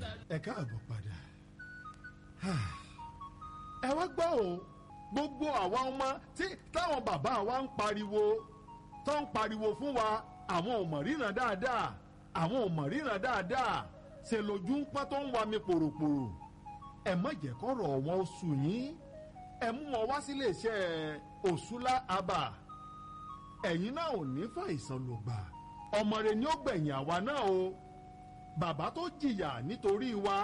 ẹ káàbọ̀ padà ẹ wá gbọ́ o gbogbo àwa ọmọ tí táwọn bàbá wa ń pariwo tó ń pariwo fún wa àwọn ò mọ̀ ríran dáadáa àwọn ò mọ̀ ríran dáadáa ṣe lójú ń pọ́n tó ń wa mi pòròpòrò ẹ má jẹ́ kọ́rọ̀ wọn ó sùn yín ẹ mú wọn wá sílé iṣẹ́ òṣùlá abà ẹ̀yin náà ò ní fàìsàn ló gbà ọmọ rẹ ni ó gbẹ̀yìn àwa náà o bàbá tó jìyà nítorí wa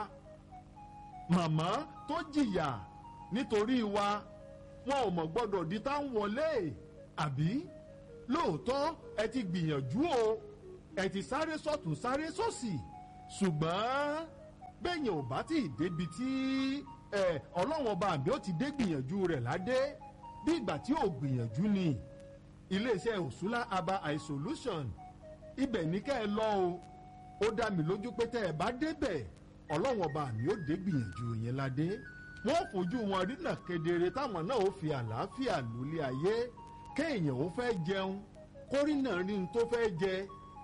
màmá tó jìyà nítorí wa wọn ò mọ̀ gbọ́dọ̀ di tá ń wọlé àbí lóòótọ́ ẹ ti gbìyànjú o ẹ ti sáré sọ́tún sáré sósì ṣùgbọ́n bẹ́yìn ò bá tí ì débi tí ọlọ́wọ́n ọba àbí ó ti dé gbìyànjú rẹ̀ ládé bí ìgbà tí ò gbìyànjú ni iléeṣẹ́ òṣùlá aba isolation ibẹ̀ ní kẹ́ ẹ lọ o ó dá mi lójú pé tẹ́ ẹ bá débẹ̀ ọlọ́wọ́n ọba àmì ó dé gbìyànjú yẹn ládé wọ́n fojú wọn rínà kedere táwọn náà ó fi àlàáfíà lólé ayé kéèyàn ó fẹ́ jẹun kórìnà rí n tó fẹ́ jẹ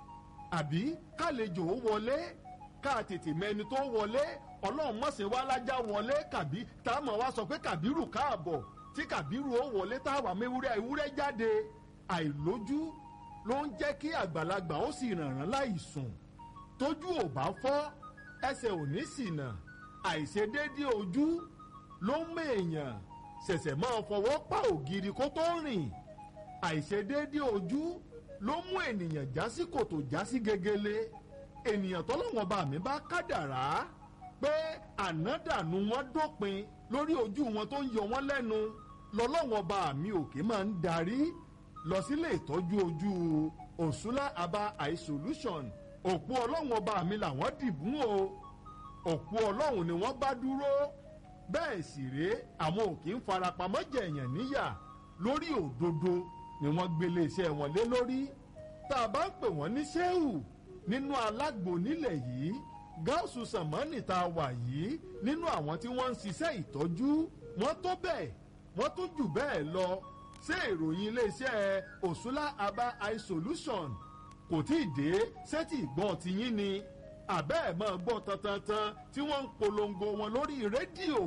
àbí kálejò ó wọlé ká tètè mẹni tó wọlé ọlọ́run mọ̀sẹ̀ wá lájà wọlé kàbí tá a mọ̀ wá sọ pé kàbírù káàbọ̀ tí kàbírù ó wọlé tá a wà mẹ́wúrẹ́ ewúrẹ́ jáde àìlójú ló ń jẹ́ kí àgbàlagbà ó sì rànràn láì sùn tójú ò bá fọ́ ẹsẹ̀ ò ní ṣìnà àìṣedéédé ojú ló ń mèèyàn ṣẹ̀ṣẹ̀ máa fọwọ́ pa ògiri kó tó rìn àìṣedéédé ojú ló mú ènìyàn já sí kòtò já sí gegele ènìyàn tọ́lọ́wọ́n bá mi bá kádàrá pé ànádànù wọn dópin lórí ojú wọn tó ń yọ wọn lẹ́nu lọ́lọ́wọ́n bá mi òkè máa ń darí lọ sílé ìtọ́jú ojú òṣùlá aba eye solution òpó ọlọ́wọ́n bá mi làwọn dìbò o òpó ọlọ́run ni wọ́n bá dúró bẹ́ẹ̀ sì rèé àwọn òkè ń farapamọ́ jẹ̀yàn níyà lórí òdodo ni wọ́n gbélé iṣẹ́ wọn lé lórí tá a bá ń pè wọ́n ní ṣéhù nínú alágbo nílẹ̀ yìí gáàsù sàmánì tá a wà yìí nínú àwọn tí wọ́n ń ṣiṣẹ́ ìtọ́jú wọ́n tó bẹ́ẹ̀ wọ́n tún jù bẹ́ẹ̀ lọ ṣé ìròyìn iléeṣẹ́ òṣùlá aba eye solution kò tí ì dé sẹ́tì ìgbọ́n tiyín ni àbẹ́ ẹ̀ máa gbọ́ tantantan tí wọ́n ń polongo wọn lórí rédíò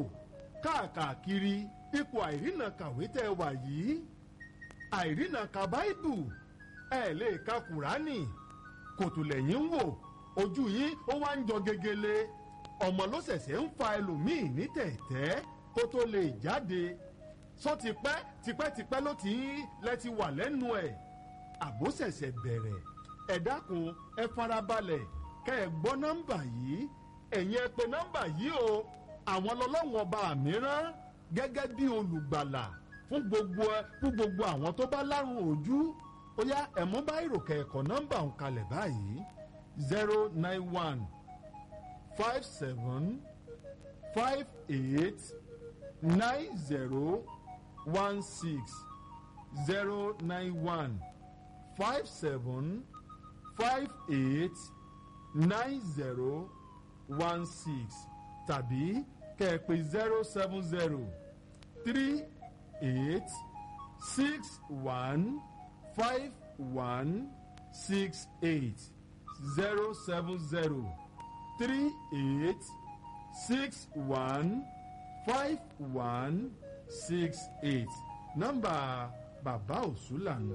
káàkiri ipò àìrìnà kàwé tẹ́ wà yìí àìrìnà ka báìbù ẹ̀ lè ka kùránì kòtò lẹ́yìn ń wò ojú yín ó wá ń jọ gegele ọmọ ló ṣẹ̀ṣẹ̀ ń fa ẹlòmíì ní tẹ̀tẹ́ kó tó lè jáde sọ tipẹ́ tipẹ́tipẹ́ ló ti ń lẹ́ti wà lẹ́nu ẹ̀ àbó ṣẹ̀ṣẹ̀ bẹ̀rẹ̀ ẹ dákun ẹ farabalẹ̀ kẹ́ ẹ gbọ́ nọ́mbà yìí ẹ̀yin ẹ pè nọ́mbà yìí o àwọn lọ́lọ́wọ́n ọba mìíràn gẹ́gẹ́ bí olùgbàlà fún gbogbo fún gbogbo àwọn tó bá lárùn ojú ó yá ẹ̀mú bá ìròkè ẹ̀kọ́ nọ́mbà ń kalẹ̀ báyìí zero nine one five seven five eight nine zero one six zero nine one five seven five eight nine zero one six tàbí kẹ̀pẹ́ zero seven zero three eight six one five one six eight zero seven zero three eight six one five one six eight nọ́mbà bàbá òṣùlà nù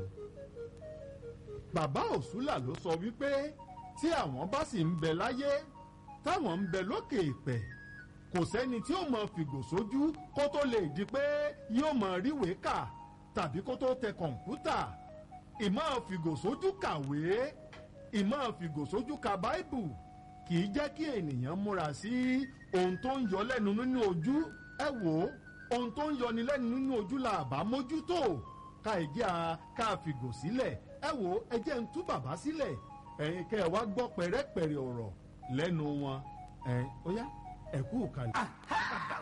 bàbá òṣùlà ló sọ wípé tí àwọn bá sì ń bẹ láyé táwọn ń bẹ lókè ìpẹ kò sẹ́ni tí ó mọ fìgò sójú kó tó lè di pé yóò mọ ríwèé kà tàbí kó tó tẹ kọ̀ǹpútà ìmọ̀ fìgò sójú kàwé ìmọ̀ fìgò sójú ka báìbù kì í jẹ́ kí ènìyàn múra sí ohun tó ń yọ lẹ́nu nínú ojú ẹ wò ó ohun tó ń yọni lẹ́nu nínú ojú la àbá mójútó ká ìjẹ́ a ká fìgò sílẹ̀ ẹ wò ó ẹ jẹ́ ń tú bàbá sílẹ̀ ẹ̀yin kẹ́ ẹ wá gbọ́ pẹ̀rẹ́pẹ̀rẹ́ ọ̀rọ̀ lẹ́nu wọn ẹ̀ ó yá ẹ kú kalẹ̀. bàbá òsùlà ti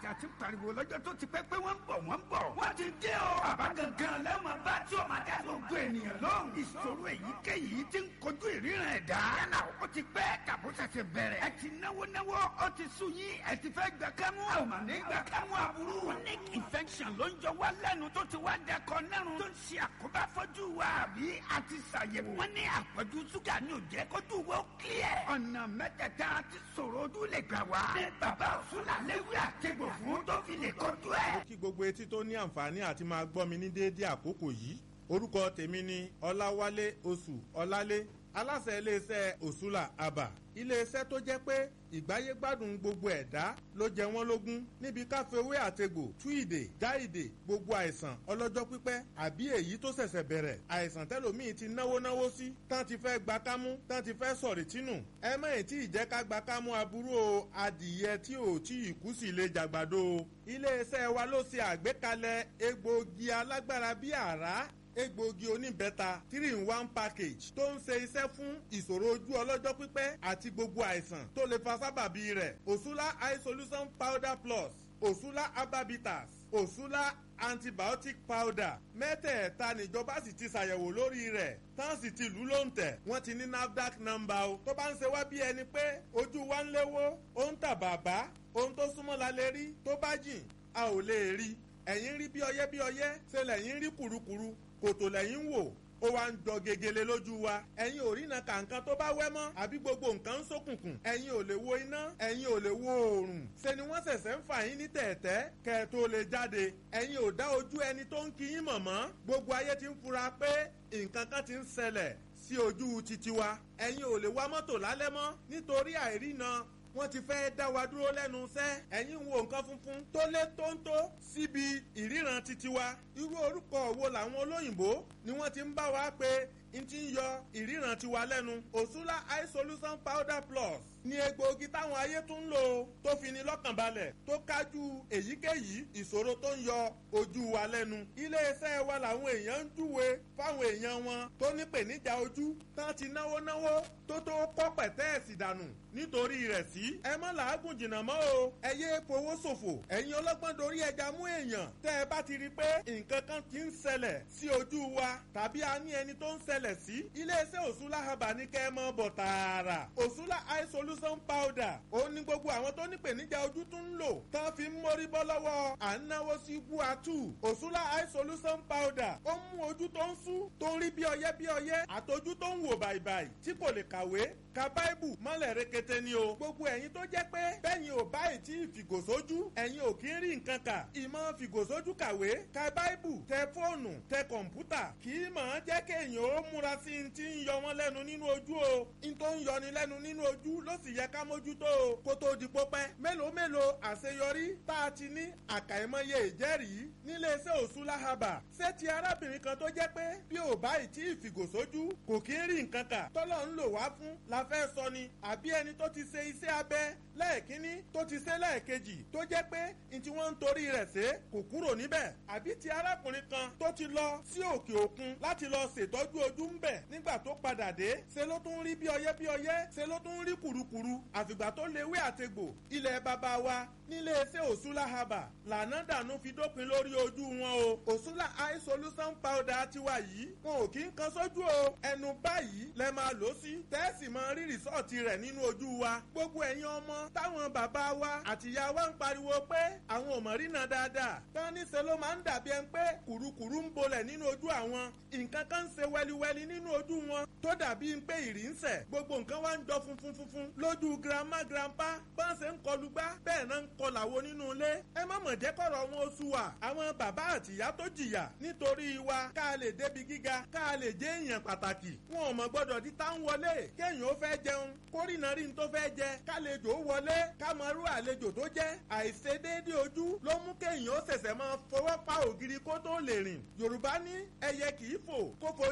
tí a ti pariwo lọ́jọ́ tó ti pẹ́ pé wọ́n ń bọ̀ wọ́n ń bọ̀. wọ́n ti dé o. bàbá gangan lẹ́wọ̀n bá tí o máa dá gbogbo ènìyàn lóhùn. ìṣòro èyíkéyìí ti ń kojú ìríran ẹ̀dá. yálà ó ti pẹ́ tàbó ṣẹ̀ṣẹ̀ bẹ̀rẹ̀. ẹ ti náwó náwó ó ti sú yín ẹ ti fẹ́ gbà kámú. a ò mà ní gbà kámú aburú. chronic infection ló ń jọ wá lẹ́nu tó ti wá dẹkọ nẹ́rùn. tó ń ṣe àkóbá fọ́jú wa àbí a ti ṣàyẹ̀wò. wọ́n ní àpọ̀jù ṣúgà ní òjẹ́ kójú wo clear. ọ̀nà mẹ́tẹ̀ẹ̀ta ti sọ̀rọ̀ ojú lè gbà wá. ní bàbá òṣùlà léwé àtẹ̀gbò fún tó fi lè kojú ẹ̀. kí gbogbo etí tó ní àǹfààní àti máa gbọ́ mi ní déédéé àkókò yìí orúkọ tèmi ni ọláwálé oṣù ọlálé aláṣẹ iléeṣẹ́ òṣùlà àbà iléeṣẹ́ tó jẹ́ pé ìgbáyé gbádùn gbogbo ẹ̀dá ló jẹ wọ́n lógún níbi káfíwé àtegbò tú ìdè já ìdè gbogbo àìsàn ọlọ́jọ́ pípẹ́ àbí èyí tó ṣẹ̀ṣẹ̀ bẹ̀rẹ̀ àìsàn tẹ́lòmíì ti náwó náwó sí tán ti fẹ́ gba kámú tán ti fẹ́ sọ̀rì tínú ẹ mẹ́yìn tí ìjẹ́ ká gba kámú aburú o adìyẹ tí ò tí ì kú sí lè jàgbàdo o iléeṣẹ́ wa ló ṣe àgbékalẹ̀ egbòogi alágbára bíi àrá egbòogi oníbẹ́ta three in one package tó ń ṣe iṣẹ́ fún ìṣòro ojú ọlọ́jọ́ pípẹ́ àti gbogbo àìsàn tó lè fa sábàbí rẹ̀ òṣùlá eye solution powder plus òṣùlá herbabitas òṣùlá antibiotic powder mẹ́tẹ̀ẹ̀ta níjọba sì ti ṣàyẹ̀wò lórí rẹ̀ tán sì ti lù ú lóǹtẹ̀ wọ́n ti ní nafdac number o tó bá ń ṣe wá bí ẹni pé ojú wa ń léwó ó ń tà bàbá ohun tó súnmọ́ la lè rí tó bá jìn a ò lè rí ẹ̀yìn rí bí ọyẹ́ bí ọyẹ́ ṣe lẹ́yìn rí kùrukùru kòtò lẹ́yìn wò ó wá ń jọ gegele lójú wa ẹ̀yin ò rína kàǹkan tó bá wẹ́ mọ́ àbí gbogbo nǹkan ń ṣókùnkùn ẹ̀yin ò lè wo iná ẹ̀yin ò lè wo oòrùn ṣe ni wọ́n ṣẹ̀ṣẹ̀ ń fà yín ní tẹ̀ẹ̀tẹ́ kẹ́ ẹ tó lè jáde ẹ̀yin ò dá ojú ẹni tó ń kí yín mọ̀ mọ́ gbogbo ayé ti ń fura pé nǹkan kan ti ń ṣẹlẹ̀ sí ojú titi wa ẹ̀yin ò lè wa mọ́tò lálẹ́ mọ́ nítorí àìrína wọ́n ti fẹ́ dá wa dúró lẹ́nu iṣẹ́ ẹ̀yin wo nǹkan funfun tó lé tóńtó síbi ìríran titi wa irú orúkọ wo làwọn olóyìnbó ni wọ́n ti ń bá wa pé n ti ń yọ ìríran tiwa lẹ́nu òṣùlá eye solution powder plus ní egbòogi táwọn ayé tún ń lò tó fi ni lọ́kàn balẹ̀ tó kájú èyíkéyìí ìṣòro tó ń yọ ojú wa lẹ́nu iléeṣẹ́ wa làwọn èèyàn ń júwe fáwọn èèyàn wọn tó nípèníjà ojú tán ti náwó náwó tó tó kọ́ pẹ̀tẹ́ẹ̀sì dànù nítorí rẹ̀ sí. ẹ má làágùn jìnnà mọ́ o ẹ yé fowó ṣòfò ẹ̀yin ọlọ́gbọ́n dorí ẹja mú èèyàn tẹ́ ẹ bá ti rí i pé nǹkan kan ti ń ṣẹlẹ̀ sí ojú wa tàbí a ní ẹni tó ń ṣẹlẹ̀ sí iléeṣẹ́ òṣùlá haba ní kẹ́ ẹ mọ́ bọ̀ tààrà òṣùlá eye solution powder ó ní gbogbo àwọn tó nípèníjà ojú tún ń lò tán fi ń mórí bọ́ lọ́wọ́ à ń náwó sí guatu òṣùlá eye solution powder ó mú ojú tó ń sú tó ń rí bí ọyẹ́ bí ọyẹ́ àtọjú tó ń wò bàìbàì tí kò lè kàwé ka báìbù mọ́lẹ̀ rekete ni o gbogbo ẹ̀yin tó jẹ́ pé bẹ́yìn ò báyìí tí ìfìgòsójú ẹ̀yin ò kí ń rí nǹkan kà ìmọ̀ fìgòsójú kàwé ka báìbù tẹ fóònù tẹ kọ̀ǹpútà kì í mọ̀ ọ́n jẹ́ kéèyàn ó múra sí i ti ń yọ wọ́n lẹ́nu nínú ojú o n tó ń yọni lẹ́nu nínú ojú ló sì yẹ ká mójútó o kó tó di pópẹ́ mélòó mélòó àṣeyọrí tá a ti ní àkàìmọye ìjẹ́rìí níléeṣẹ́ òṣùlá haba ṣé ti arábìnrin kan tó jẹ́ pé bí ò báyìí tí ìfìgòsójú kò kí ń rí nǹkan kà tọ́lọ́ ń lò wá fún la fẹ́ sọ ni àbí ẹni tó ti ṣe iṣẹ́ abẹ lẹ́ẹ̀kínní tó ti ṣe lẹ́ẹ̀kejì tó jẹ́ pé n tí wọ́n ń torí rẹ̀ ṣe kò kúrò níbẹ̀ àbí ti arákùnrin kan tó ti lọ sí òkè òkun láti lọ ṣètọ́jú ojú ń bẹ̀ nígbà tó padà dé ṣe ló tún rí bí ọyẹ́ bí ọyẹ́ ṣe ló tún rí kùrukùru àfìgbà tó lewé àtegbò ilẹ̀ bàbá wa nílé iṣẹ́ òṣùlá haba lànà dànù fi dópin lórí ojú wọn o òṣùlá eye solution powder tiwa yìí wọn ò kí ń kan sójú o ẹnu báyìí lẹ máa lò sí tẹ́sì máa rí rìsọ́ọ̀tì rẹ̀ nínú ojú wa gbogbo ẹ̀yin ọmọ táwọn bàbá wa àtìyá wa ń pariwo pé àwọn ò mọ̀ rínà dáadáa tán níṣẹ́ ló máa ń dàbí ẹni pé kùrukùru ń bolẹ̀ nínú ojú àwọn nǹkan kan ń ṣe wẹliwẹli nínú ojú wọn tó dàbí pé ìrì ń sẹ̀ gbogbo nǹkan wá ń jọ funfun funfun lójú grandma grandpa bá ń ṣe ń kọlu gbá bẹ́ẹ̀ náà ń kọlà wo nínú ilé ẹ má mọ̀ jẹ́ kọ̀rọ̀ wọn oṣù wa àwọn bàbá àtìyá tó jìyà nítorí wa ká lè débi gíga ká lè jẹ́ èèyàn pàtàkì wọn ò mọ̀ gbọ́dọ̀ di tá ń wọlé kéèyàn ó fẹ́ jẹun kórìnà rí n tó fẹ́ jẹ kálejò ó wọlé ká mọ irú àlejò tó jẹ́ àìṣedéédé ojú ló mú kéèyàn ó ṣẹ̀ṣẹ̀ máa fọwọ́ pa ògiri kó tó lè rìn yorùbá ní ẹyẹ kì í fò kó forí sọgi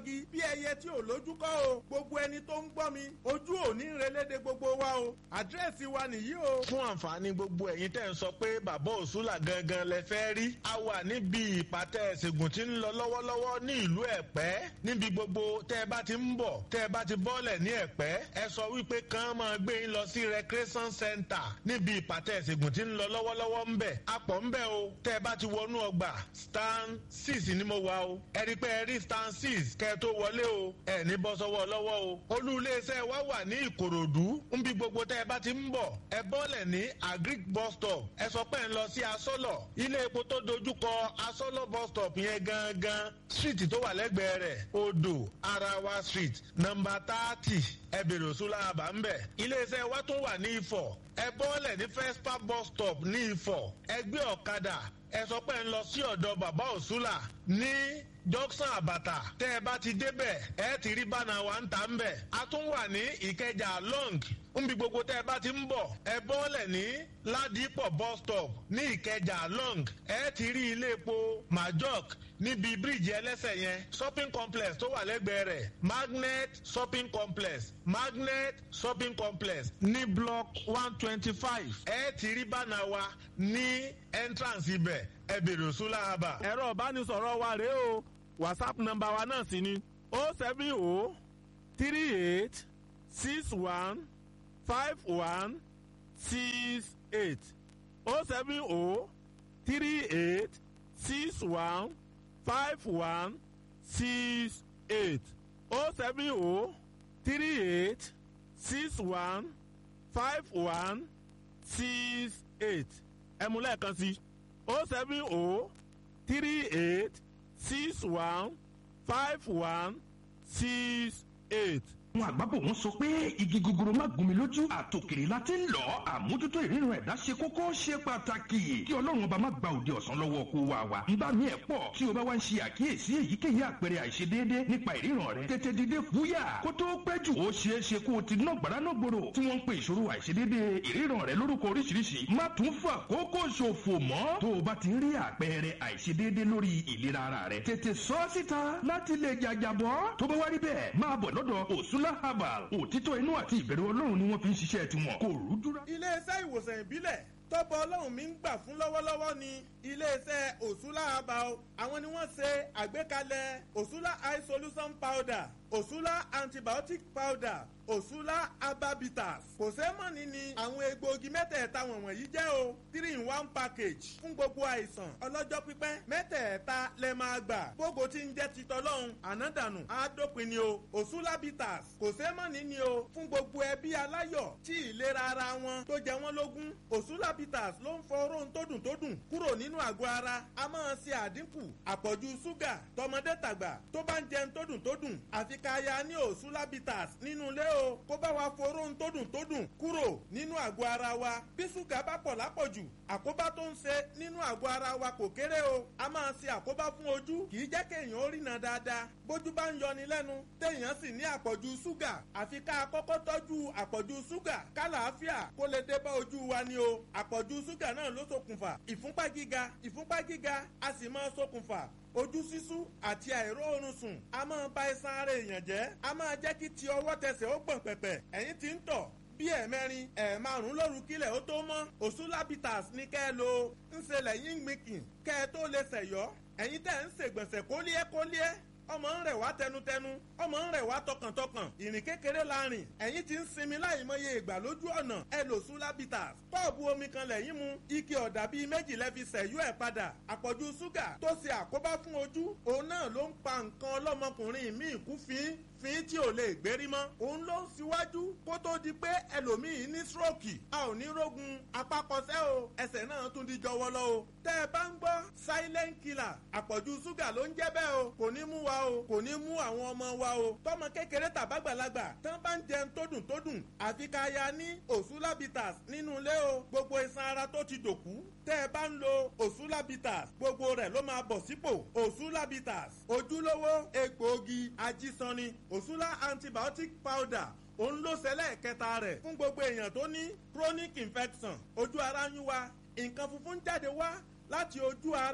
egbòogi bí ẹyẹ tí ò lójú kọ́ o gbogbo ẹni tó ń gbọ́ mi ojú ò ní relédè gbogbo wa o àdírẹ́sì wa nìyí o. fún àǹfààní gbogbo ẹ̀yin tẹ́ ń sọ pé bàbá òṣùlà gangan lẹ fẹ́ rí a wà níbi ìpàtẹ ìṣègùn tí ń lọ lọ́wọ́lọ́wọ́ ní ìlú ẹ̀pẹ́ níbi gbogbo tẹ́ ẹ bá ti ń bọ̀ tẹ́ ẹ bá ti bọ́ọ̀lẹ̀ ní ẹ̀pẹ́ ẹ sọ wípé kàn máa gbé yín lọ sí recreation center níbi ìpàtẹ ìṣègùn tí ń lọ lọ́wọ́lọ́wọ́ ń bẹ̀ apọ̀ ń bẹ̀ o tẹ́ ẹ bá ti wọnú ọgbà stand six ni mo wà o ẹ rí pé ẹ rí stand six kẹ́ ẹ tó wọlé o ẹ ní bọ́ sọ́wọ́ lọ́wọ́ o olú iléeṣẹ́ wa wà ní ìkòròdú níbi gbogbo tẹ́ ẹ bá ti ń bọ̀ ẹ bọ́ọ̀lẹ̀ ní agric bus stop ẹ sọ pé ń lọ sí asọ́lọ̀ ilé epo tó dojúkọ asọ́lọ̀ bus stop yẹn gangan street tó wà lẹ́gbẹ̀ẹ́ rẹ̀ odò arawa street nọmba thirty ẹ bèrè òṣùlá àbá ń bẹ̀ iléeṣẹ́ wa tún wà ní ifọ̀ ẹ bọ́ọ̀lẹ̀ ní fespa bus stop ní ifọ̀ ẹ gbé ọ̀kadà ẹ sọ pé ń lọ sí ọ̀dọ̀ bàbá òṣùlà ní jọ́sán àbàtà tẹ́ ẹ bá ti débẹ̀ ẹ ti rí bánà wa ń ta ń bẹ̀ a tún wà ní ìkẹjà long nbi gbogbo tẹ́ ẹ bá ti ń bọ̀ ẹ bọ́ọ̀lẹ̀ ní ládìpọ̀ bus stop ní ìkẹjà long ẹ ti rí ilé epo majok níbi bíríìjì ẹlẹ́sẹ̀ yẹn shopping complex tó wà lẹ́gbẹ̀ẹ́ rẹ̀ magnet shopping complex magnet shopping complex ní block one twenty five ẹ ti rí bánà wa ní entrance ibẹ̀ ẹ bèrè òṣùlá àbà. ẹ̀rọ ìbánisọ̀rọ̀ wa rèé o whatsapp nọ́mbà wa náà sì ni o seven o three eight six one five one six eight o seven o three eight six one five one six eight o seven o three eight six one five one six eight ẹ mú lẹ́ẹ̀kan sí o seven o three eight six one five one six eight àwọn àgbàbọ̀ wọn sọ pé igi gogoro má gún mi lójú àtòkèrè la ti ń lọ àmójútó ìrírun ẹ̀dá ṣe kókó ṣe pàtàkì kí ọlọ́run ọba má gba òde ọ̀sán lọ́wọ́ kó wa wa ń bá mi ẹ̀ pọ̀ tí o bá wá ń ṣe àkíyèsí èyíkéyìí àpẹẹrẹ àìṣedéédé nípa ìríran rẹ tètè dìde fúyà kó tó pẹ́ jù ó ṣeé ṣe kó o ti ná gbàrà náà gbòòrò tí wọ́n ń pe ìṣòro àìṣedéédé ìríran rẹ lórúkọ oríṣiríṣi má tún fà kókó ṣòfò mọ́ tó o bá ti rí àpẹẹrẹ àìṣedéédé lórí ìlera ara rẹ tètè sọ síta láti lè jàjàbọ́ tó bá wá rí bẹ́ẹ̀ máa bọ̀ lọ́dọ̀ òsúlá herbal òtítọ́ inú àti ìbẹ̀rù ọlọ́run ni wọ́n fi ń ṣiṣẹ́ tiwọn kò rúdúrà. iléeṣẹ́ ìwòsàn ìbílẹ̀ tọ́pọ̀ ọlọ́run mi ń gbà fún lọ́wọ́lọ́wọ́ ni iléeṣẹ́ òṣùlá herbal àwọn ni wọ́n ṣe àgbékalẹ̀ òṣùlá eye solution powder òṣùlá antibiotic powder òṣùlá ababitas kò sẹ́mọ̀nì ni àwọn egbòogi mẹ́tẹ̀ẹ̀ta wọ̀nyí jẹ́ o three in one package fún gbogbo àìsàn ọlọ́jọ́ pípẹ́ mẹ́tẹ̀ẹ̀ta lẹ máa gbà gbogbo tí ń jẹ́ titọ́lọ́hún ànádànù àádópin ni o òṣùlá bitters kò sẹ́mọ̀nì ni o fún gbogbo ẹbí aláyọ̀ tí ìlera ara wọn tó jẹ wọ́n lógún òṣùlá bitters ló ń fọ oróhun tó dùn tó dùn kúrò nínú àgọ́ ara a máa ṣe àdínkù àpọ̀jù ṣúgà tọmọdé tàgbà tó bá ń jẹun tó dùn tó dùn àfi ká ya ní òṣùlá bitters nínú ilé o kó bá wa foró ń tó dùn tó dùn kúrò nínú àgọ́ ara wa bí ṣúgà bá pọ̀ lápọ̀jù àkóbá tó ń ṣe nínú àgọ́ ara wa kò kéré o a máa ṣe àkóbá fún ojú kì í jẹ́ kéèyàn ó rìnà dáadáa bójú bá ń yọni lẹ́nu téèyàn sì ní àpọ̀jù ṣúgà àfi ká kọ́kọ́ tọ́jú àpọ̀jù ṣúgà kálàáfíà kó lè dé bá ojú wa ni o àpọ̀jù ṣúgà náà ló ṣokùnfà ìfúnpá gíga ìfúnpá gíga a sì máa ṣokùnfà ojú sísú àti àìró oorun sùn a máa ba iṣan ara èèyàn jẹ́ a máa jẹ́ kí ti ọwọ́ tẹsẹ̀ ó gbọ̀n pẹ̀pẹ̀ ẹ̀yìn tí ń tọ̀ bí ẹ̀mẹrin ẹ̀ẹ̀márùn lóru kílẹ̀ ó tó mọ́ òṣùlábìtàs ní kẹ́ ẹ lo ń ṣe lẹ́yìn gbìnkìn kẹ́ ẹ tó lè ṣẹ̀yọ́ ẹ̀yin tẹ̀ ń ṣègbọ̀nsẹ̀ kólíẹ́ kólíẹ́ ọmọ ń rẹ̀ wá tẹnutẹnu ọmọ ń rẹ̀ wá tọkàntọkàn ìrìn kékeré la rìn ẹ̀yin ti ń sinmi láì mọye ìgbà lójú ọ̀nà ẹ lò sùlábìtà kọ́ọ̀bù omi kan lẹ́yìn mu ike ọ̀dà bíi méjì lẹ́fi sẹ̀yú ẹ̀ padà àpọ̀jù ṣúgà tó ṣe àkóbá fún ojú òun náà ló ń pa nǹkan ọlọ́mọkùnrin míì kú fín fín tí ò lè gbérí mọ́ òun ló ń síwájú kó tó di pé ẹlòmíì ní stroke a ò ní rógun apákọsẹ́ o ẹsẹ̀ náà tún di jọwọ́lọ́ o tẹ́ ẹ bá ń gbọ́ silent killer àpọ̀jù ṣúgà ló ń jẹ́ bẹ́ẹ̀ o kò ní mú wa o kò ní mú àwọn ọmọ wa o tọmọ kékeré tàbágbàlagbà tán bá ń jẹun tó dùn tó dùn àfi ká ya ní òṣùlábìtàs nínú ilé o gbogbo iṣan ara tó ti dòkú tẹ́ ẹ bá ń lo òṣùlábìtàs gbogbo rẹ̀ ló máa bọ̀ sípò òṣùlábìtàs ojúlówó egbòogi ajísanni òṣùlá antibiotic powder òun ló ṣẹlẹ̀ kẹta rẹ̀ fún gbogbo èèyàn tó ní chronic infection ojú ara ń yún wa nǹkan funfun jáde wá láti ojú ara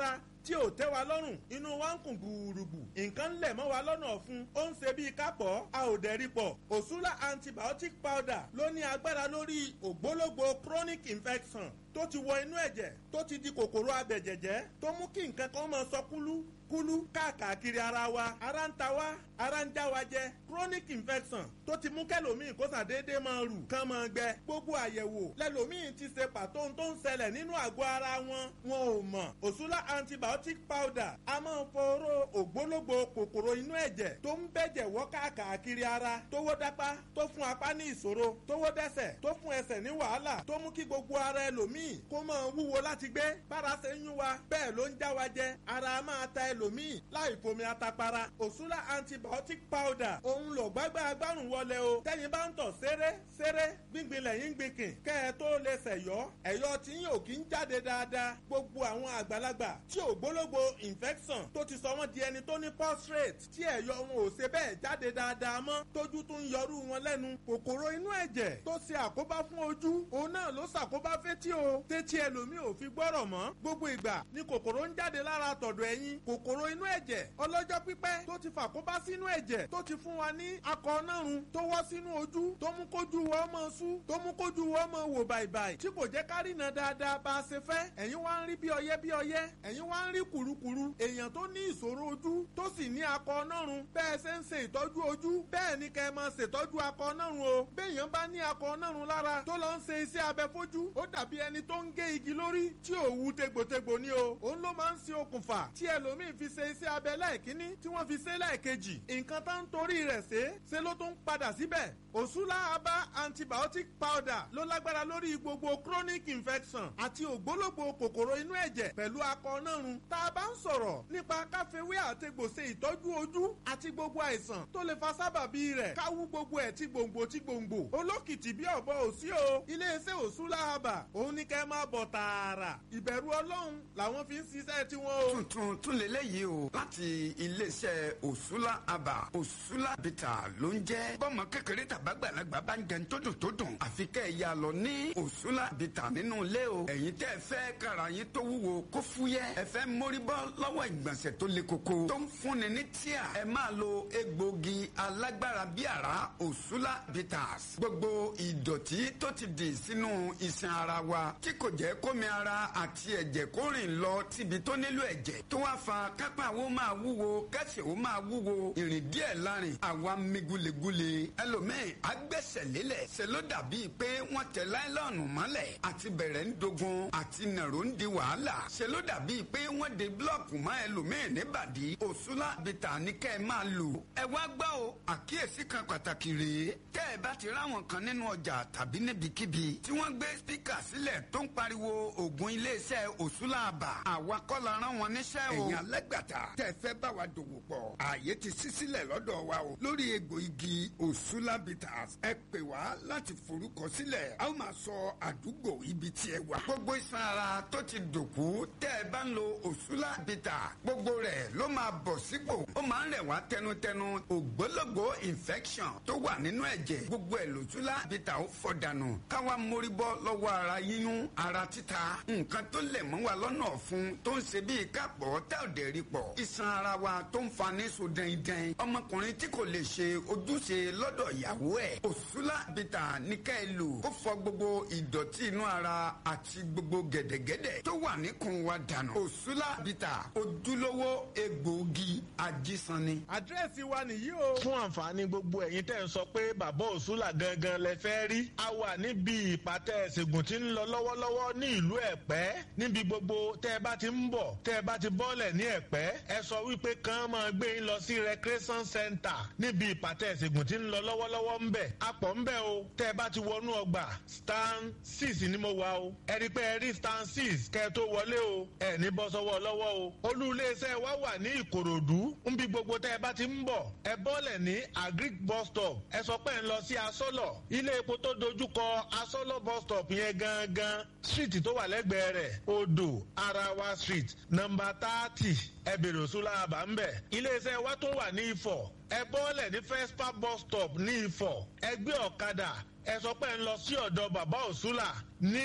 tí ò tẹ́ wa lọ́rùn inú wa ń kùn gbùrùgbù nǹkan ń lẹ̀ mọ́ wa lọ́nà ọ̀fun ó ń ṣe bíi kápọ̀ a ò dẹ̀ rí pọ̀ òṣùlá antibiotic powder ló ní agbára lórí ògbólógbò chronic infection tó ti wọ inú ẹ̀jẹ̀ tó ti di kòkòrò abẹ̀jẹ̀jẹ̀ tó mú kí nǹkan kan máa sọ kúlú kúlú káàkiri ara wa ara ń ta wa ara ń já wa jẹ chronic infection tó ti mú kẹlòmíì kó sàdédé máa rù kán máa gbẹ gbogbo àyẹ̀wò lẹlòmíì ti ṣe pàtó tó ń ṣẹlẹ̀ nínú àgọ́ ara wọn wọn ò mọ̀ òṣùlá antibiotic powder a máa ń foró ògbólógbò kòkòrò inú ẹ̀jẹ̀ tó ń bẹ̀jẹ̀ wọ́ káàkiri ara tó wó dápá tó fún apá ní ìṣòro tó wó dẹ́sẹ̀ tó fún ẹsẹ̀ ní wàhálà tó mú kí gbogbo ara ẹlòmíì kó máa wúwo láti gbé bára ṣe ń yún wa bẹ́ẹ̀ ló ń já wa jẹ ara máa ta ẹlòmíì láì fomi atapara òṣùlá antibiotic powder òun lò gbágbá agbárùn wọlé o tẹ́yin bá ń tọ̀ ṣeré ṣeré gbíngbin lẹ́yìn gbìnkìn kẹ́ ẹ tó lè ṣẹ̀yọ́ ẹ̀yọ́ tí yín ò kí ń jáde dáadáa gbogbo àwọn àgbàlagbà tí ò gbólógbò infection tó ti sọ wọ́n di ẹni tó ní prostate tí ẹ̀yọ́ wọn ò ṣe bẹ́ẹ̀ jáde dáadáa mọ́ tójú tún ń yọrú wọn lẹ́nu kòkòrò inú ẹ̀jẹ̀ tó ṣe àkóbá fún ojú òun náà ló ṣàkóbá fétí o tétí ẹlòmíì ò fi gbọ́rọ̀ mọ́ gbogbo ìgbà ni kòkòrò ń jáde lára tọ̀dọ̀ ẹ̀yìn kòkòrò inú ẹ̀jẹ̀ ọlọ́jọ́ pípẹ́ tó ti fàkóbá sínú ẹ̀jẹ̀ tó ti fún wa ní akọ nárun tó wọ́ sínú ojú tó mú kójú wọ́ mọ́ sú tó mú kójú wọ́ mọ́ wò bàìbàì tí kò jẹ́ ká rìnà dáadáa bá a ṣe fẹ́ ẹ̀yin wá ń rí bí ọyẹ́ bí ọyẹ́ ẹ̀yin wá ń rí kùrukùru èèyàn tó ní ìṣòro ojú tó sì ní akọ nárun bẹ́ẹ̀ ṣe ń ṣe ìtọ́jú ojú bẹ́ẹ̀ ni kẹ́ ẹ máa ṣètọ́jú akọ nárun o béèyàn bá ní akọ nárun lára tó lọ ń ṣe iṣẹ́ abẹ fojú ó dàbí ẹni tó ń gé igi lórí tí òwú tegbòtegbò ni o òun ló máa ń ṣe okùnfà tí ẹlòmíì fi ṣe iṣẹ́ abẹ lẹ́ẹ̀kínní tí wọ́n fi ṣe lẹ́ẹ̀kejì nǹkan tó ń torí rẹ̀ ṣe ṣe ló tún padà síbẹ̀ òṣùlá abá antibiotic powder ló lágbára lórí gbogbo chronic infection àti ògbólógbò kòkòrò inú ẹ̀jẹ̀ pẹ̀lú akọ nárun tá a bá ń sọ̀rọ̀ nípa káfíwé àtegbò ṣe ìtọ́jú ojú àti gbogbo àìsàn tó lè fa sábàbí rẹ̀ káwú gbogbo ẹ̀ tí gbòǹgbò tí gbòǹgbò olókìtì bí ọ̀bọ òsí o iléeṣẹ́ òṣùlá abà òun ní kẹ́ máa bọ̀ tààrà ìbẹ̀rù ọlọ́run làwọn fi ń ṣiṣẹ́ tiwọn o. tuntun tún lélẹ́yìí o láti iléeṣẹ́ òṣùlá àbà òṣùlá bìtà ló ń jẹ́ bọ́mọ kékeré tàbágbàlagbà bá ń jẹun tó dùn tó dùn àfi kẹ́ ẹ̀ ya lọ ní òṣùlá bìtà nínú ilé o ẹ̀yin tẹ́ ẹ fẹ́ kára yín tó wúwo kó fúyẹ́ ẹ fẹ́ mórí bọ́ lọ́wọ́ ìgbọ̀nsẹ̀ tó le koko tó ń fúnni ní tíà ẹ máa lo egbògi alágbára bí àrá òṣùlá bitters gbogbo ìdọ̀tí tó ti dì sínú iṣan ara wa tí kò jẹ́ kómi ara àti ẹ̀jẹ̀ kó rìn lọ síbi tó nílò ẹ̀jẹ̀ tó wá fa kápá wo máa wúwo kẹsẹ̀ wo máa wúwo ìrìn díẹ̀ lárin àwa mi gulegule ẹlòmíì agbẹ́sẹ̀ lélẹ̀ ṣe ló dàbí pé wọ́n tẹ láìlọ́ọ̀nù mọ́lẹ̀ àti bẹ̀rẹ̀ ń dogun àti nàró ń di wàhálà ṣe ló dàbí pé wọ́n de búlọ̀kù mọ́ ẹlòmíì níbàdí òṣùlá bìtà ní kẹ́ ẹ máa lò ẹ wá gbọ́ o àkíyèsí kan pàtàkì rèé tẹ́ ẹ bá ti ráwọn kan nínú ọjà tàbí níbikíbi tí wọ́n gbé spíkà sílẹ̀ tó ń pariwo ògùn iléeṣẹ́ òṣùlá àbà àwa kọ́ la rán wọn níṣẹ́ o. ẹ̀yin alẹ́gbàtà tẹ́ ẹ fẹ́ bá wa dòwò pọ̀ ààyè ti ṣí sílẹ̀ lọ́dọ̀ wa o lórí egbò igi òṣùlá bitters ẹ pè wá láti forúkọ sílẹ̀ a ó máa sọ àdúgbò ibi tí ẹ wà. gbogbo iṣan ara tó ti dòkú tẹ́ ẹ bá ń lo òṣùlá bitters gbogbo rẹ̀ ló máa bọ̀ sípò ó máa ń rẹ̀ wá tẹnutẹnu ògbólógbò infection tó wà nínú ẹ̀jẹ̀ gbogbo ẹ̀ lòṣùlá bitters ó fọ̀ dànù káwa mórí bọ́ lọ́wọ́ ara yíyún ara títa nǹkan tó lẹ̀ mọ́ wa lọ́nà ọ̀fun tó ń ṣe bíi kápọ̀ tá ò dẹ̀ rí pọ̀ iṣan ara wa tó ń fa ní so dẹ́ndẹ́n ọmọkùnrin tí kò lè ṣe ojúṣe lọ́dọ̀ ìyàwó ẹ̀ òṣùlá bìtà ní ká ẹ lò kó fọ gbogbo ìdọ̀tí inú ara àti gbogbo gẹ̀dẹ̀gẹ̀dẹ̀ tó wà níkùn wa dànù òṣùlá bìtà ojúlówó egbòogi ajísanni. àdírẹ́sì wa nìyí o. fún àǹfààní gbogbo ẹ̀yin tẹ́ ń sọ pé bàbá òṣùlà gangan lẹ fẹ́ rí a wà níbi ìpàtẹ ìṣègùn tí ń lọ lọ́wọ́lọ́wọ́ ní ìlú ẹ̀pẹ́ níbi gbogbo tẹ́ ẹ bá ti ń bọ̀ tẹ́ ẹ bá ti bọ́ọ̀lẹ̀ ní ẹ̀pẹ́ ẹ sọ wípé kàn máa gbé yín lọ sí recreation center níbi ìpàtẹ ìṣègùn tí ń lọ lọ́wọ́lọ́wọ́ ń bẹ̀ apọ̀ ń bẹ̀ o tẹ́ ẹ bá ti wọnú ọgbà stand six ni mo wà o ẹ rí pé ẹ rí stand six kẹ́ ẹ tó wọlé o ẹ ní bọ́ sọ́wọ́ lọ́wọ́ o olú iléeṣẹ́ wa wà ní ìkòròdú níbi gbogbo tẹ́ ẹ bá ti ń bọ̀ ẹ bọ́ọ̀lẹ̀ ní agric bus stop ẹ sọ pé ń lọ sí asọ́lọ̀ ilé epo tó dojúkọ asọ́lọ̀ bus stop yẹn gangan street tó wà lẹ́gbẹ̀ẹ́ rẹ̀ odò arawa street nọmba thirty ẹ bèrè òṣùlá àbá ń bẹ̀ iléeṣẹ́ wa tún wà ní ifọ̀ ẹ bọ́ọ̀lẹ̀ ní fespa bus stop ní ifọ̀ ẹ gbé ọ̀kadà ẹ sọ pé ń lọ sí ọ̀dọ̀ bàbá òṣùlà ní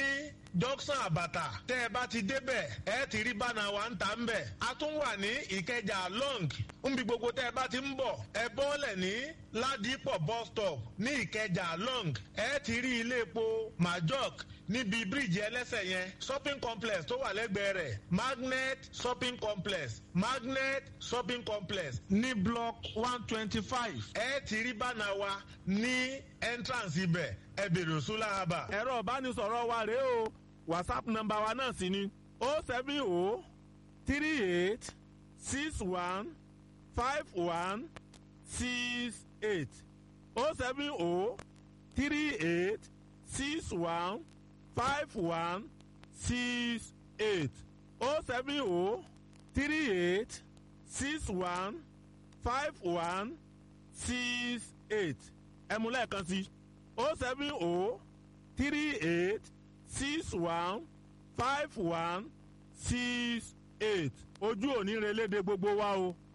junction àbàtà tẹ́ ẹ bá ti débẹ̀ ẹ ti rí bánà wa ń ta ń bẹ̀. a tún wà ní ìkẹjà long nbí gbogbo tẹ́ ẹ bá ti ń bọ̀ ẹ bọ́ọ̀lẹ̀ ní ládìpọ̀ bus stop ní ìkẹjà long ẹ ti rí ilé epo majok níbi bíríìjì ẹlẹ́sẹ̀ yẹn shopping complex tó wà lẹ́gbẹ̀ẹ́ rẹ̀ magnet shopping complex magnet shopping complex ní block one twenty five. ẹ ti rí bánà wa ní entrance ibẹ̀ ẹ bèrè òṣùlá haba. ẹ̀rọ ìbánisọ̀rọ̀ wa rèé o whatsapp nọ́mbà wa náà sì ni o seven o three eight six one five one six eight o seven o three eight six one five one six eight o seven o three eight six one five one six eight ẹ̀mú lẹ́ẹ̀kan sí o seven o three eight six one five one six eight ojú òní relédè gbogbo wa o